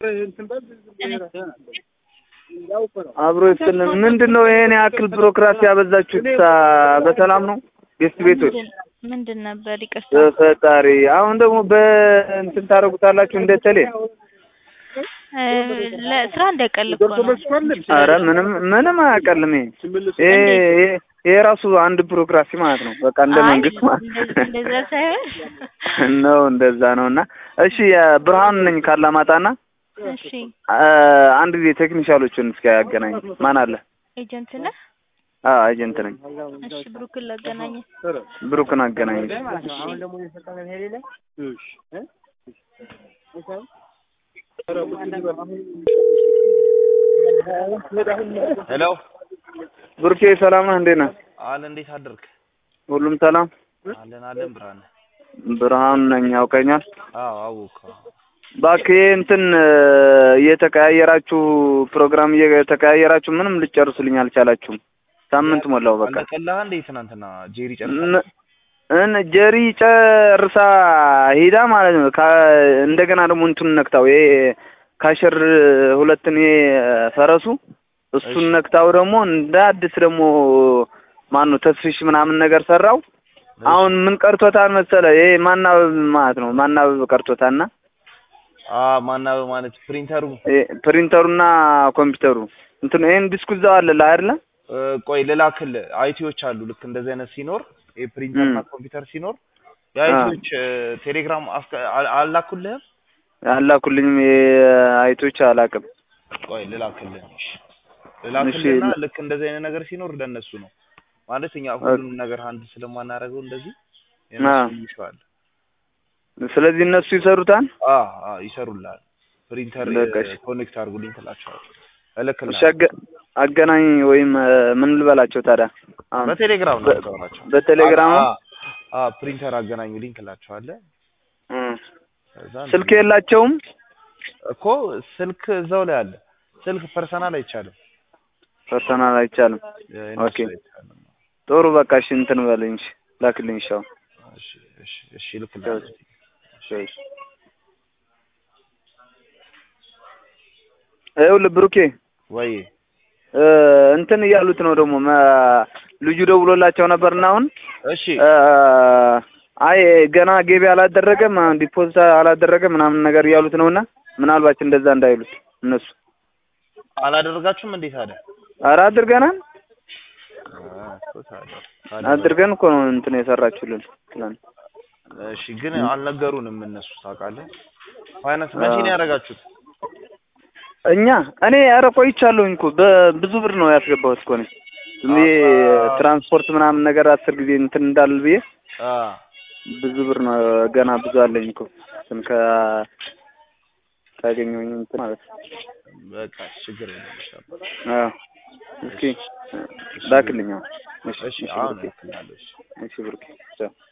አብሮ ይስጥልን። ምንድን ነው ይሄን ያክል ቢሮክራሲ ያበዛችሁት? በሰላም ነው ጌስት ቤቶች? ምንድን ነበር? ይቅርታ በፈጣሪ አሁን ደግሞ በእንትን ታደርጉታላችሁ እንደ ቴሌ። ለስራ እንደቀል እኮ ነው። አረ ምንም ምንም አያቀልም። ይሄ ይሄ ይሄ ራሱ አንድ ቢሮክራሲ ማለት ነው። በቃ እንደ አይ፣ መንግስት ማለት እንደዛ- እንደዛ ሳይሆን ነው። እንደዛ ነው። እና እሺ ብርሃኑ ነኝ ካላማጣና እሺ፣ አንድ ጊዜ ቴክኒሻሎችን እስኪ ያገናኝ። ማን አለ? ኤጀንት ነህ? አዎ ኤጀንት ነኝ። እሺ፣ ብሩክን ላገናኝ። ብሩክን አገናኝ። ሄሎ ብሩኬ ሰላም ነህ? እንዴት ነህ? አለ እንዴት አደርክ? ሁሉም ሰላም? አለን አለን ብርሃን ብርሃኑ ነኝ። ያውቀኛል? አዎ አወኩ እባክህ ይሄ እንትን እየተቀያየራችሁ ፕሮግራም እየተቀያየራችሁ ምንም ልጨርሱልኝ አልቻላችሁም። ሳምንት ሞላው በቃ አለቀላህ እንዴ ትናንትና ጄሪ ጨርሳ ን- እን ጀሪ ጨርሳ ሄዳ ማለት ነው። ካ- እንደገና ደግሞ እንቱን ነክታው ይሄ ካሸር ሁለትን ይሄ ፈረሱ እሱን እሺ። ነክታው ደግሞ እንደ አዲስ ደግሞ ማን ነው ተስፊሽ ምናምን ነገር ሰራው። አሁን ምን ቀርቶታል መሰለ ይሄ ማናበብ ማለት ነው። ማናበብ ቀርቶታልና አ ማናበብ ማለት ፕሪንተሩ ይሄ ፕሪንተሩና ኮምፒውተሩ እንትን ይሄን ዲስኩ እዛው አለልህ አይደለ? እ፣ ቆይ ልላክል አይቲዎች አሉ ልክ እንደዚህ አይነት ሲኖር የፕሪንተርና እም። ኮምፒውተር ሲኖር የአይቲዎች እ፣ ቴሌግራም አስከ- አ- አላኩልህም አላኩልኝም። ይሄ አይቶች አላቅም። ቆይ ልላክልህ እሺ። ልላክልህና እሺ። ልክ እንደዚህ አይነት ነገር ሲኖር ለእነሱ ነው ማለት እኛ ሁሉንም ነገር አንድ ስለማናደርገው እንደዚህ አ። የእነሱ ይሻል ስለዚህ እነሱ ይሰሩታል። አ አ ይሰሩልሃል ፕሪንተር በቃ እሺ። ኮኔክት አድርጉልኝ ትላቸዋለህ እሺ እልክልሃለሁ አገ- አገናኝ ወይም እ፣ ምን ልበላቸው ታዲያ? አሁን በቴሌግራም ነው በ- የምታወራቸው በቴሌግራም አ- አ ፕሪንተር አገናኙልኝ ትላቸዋለህ እ፣ ከዛ ስልክ የላቸውም። እኮ ስልክ እዛው ላይ አለ ስልክ ፐርሰናል አይቻልም ፐርሰናል አይቻልም። የእነሱ ኦኬ አይቻልም ጥሩ በቃ እሺ፣ እንትን በለኝ እሺ፣ ላክልኝ እሺ። አሁን እሺ እሺ እሺ እልክልሃለሁ እሺ፣ እሺ። ይኸውልህ ብሩኬ ወይ እ፣ እንትን እያሉት ነው ደግሞ መ- ልጁ ደውሎላቸው ነበርና አሁን እሺ እ፣ አይ ገና ገቢ አላደረገም ዲፖዚት አላደረገም ምናምን ነገር እያሉት ነውና ምናልባት እንደዛ እንዳይሉት እነሱ አላደረጋችሁም እንዴት አለ ኧረ አድርገናል አ፣ እኮ ታዲያ አድርገን እኮ ነው እንትን የሰራችሁልን ትላንት። እሺ ግን አልነገሩንም እነሱ ታውቃለህ ፋይናንስ መቼ ነው ያደረጋችሁት እኛ እኔ ኧረ ቆይቻለሁኝ እኮ በብዙ ብር ነው ያስገባሁት እኮ እኔ ዝም ብዬ አባ- ትራንስፖርት ምናምን ነገር አስር ጊዜ እንትን እንዳል ብዬ አ ብዙ ብር ነው ገና ብዙ አለኝ እኮ እንትን ከ ካገኘሁኝ እንትን ማለት ነው። በቃ ችግር የለም እሺ አባ። አዎ እስኪ ላክልኝ። አሁን። እሺ እሺ እሺ አሁን ብሩኬ እልክልሃለሁ እሺ እሺ ብሩኬ ቻው።